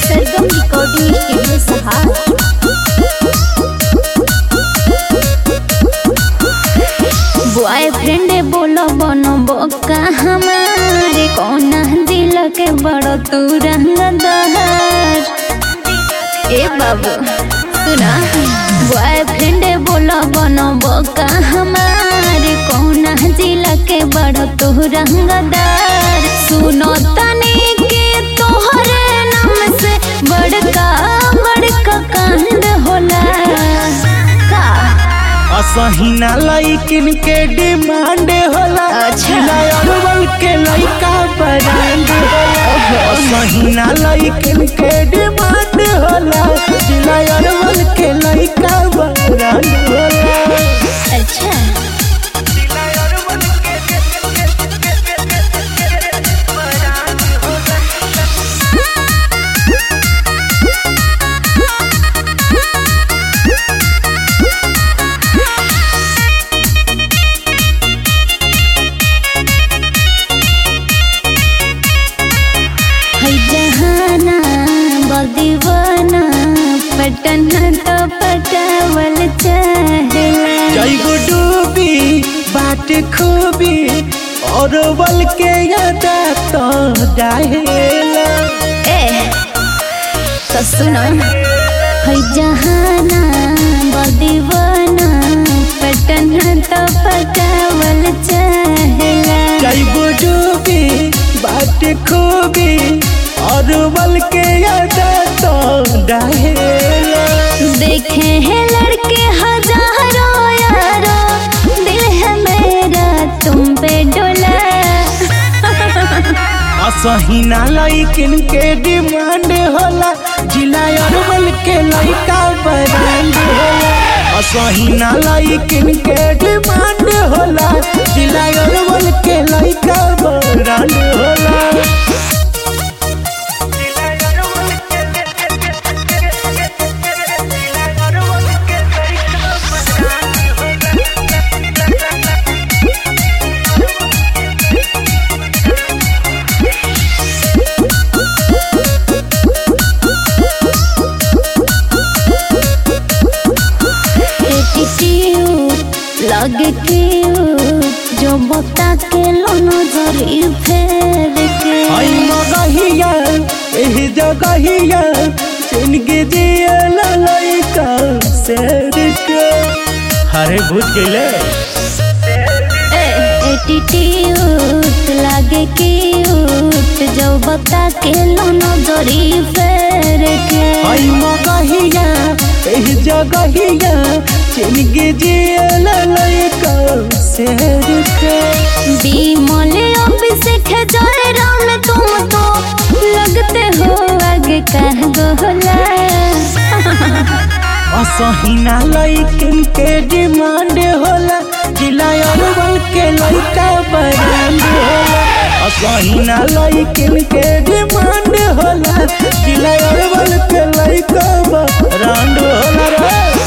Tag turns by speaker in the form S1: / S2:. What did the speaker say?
S1: सरगम recording studio सहार boyfriend बोलो बनो बोका हमारे कौन दिल के बड़ो तू रंग दहर ए बाबू सुना बॉयफ्रेंड बोलो बनो बोका हमारे कौन दिल के बड़ो तू रंग दर सुनो तने के तोहरे नाम से बड़का बड़का कांड होला का
S2: असहिना लइकिन के डिमांड होला
S1: अच्छा।
S2: अरवल के लइका ब्रांड होला असहिना लइकिन के डिमांड होला जिला अरवल के लइका ब्रांड होला
S1: अच्छा है जहाना बदीवाना पटना तो पटावल चाहेला
S2: जैगो डूबी बाट खूबी अरवल के यादा तो डाहेला
S1: ए तो सुनो है जहाना बदीवाना पटना तो पटावल चाहेला
S2: जैगो डूबी बाट खूबी अरवल के यादा तो डाहेला
S1: देखे हैं लड़के हजारों यारों दिल है मेरा तुम पे डोला
S2: असहिना लइकिन के डिमांड होला जिला अरवल के लइका ब्रांड होला असहिना लइकिन के डिमांड होला जिला अरवल के लइका ब्रांड होला
S1: एटीट्यूड लगे क्यूट जो बता के लोनो जरी फेर के
S2: आई मगहिया एही जगहिया जिंदगी जियल लइका शेर के हरे भूत गइले
S1: एटीट्यूड लगे क्यूट जो बता के लोनो जरी फेर के
S2: आई मगहिया एही जगहिया जिंदगी जियल लइका शेर के
S1: बीमल अभिषेक जय राम तुम तो लगते हो आगे कह गोला
S2: असहिना लइकिन के डिमांड होला जिला अरवल के लइका ब्रांड होला असहिना लइकिन के डिमांड होला जिला अरवल के लइका ब्रांड होला रे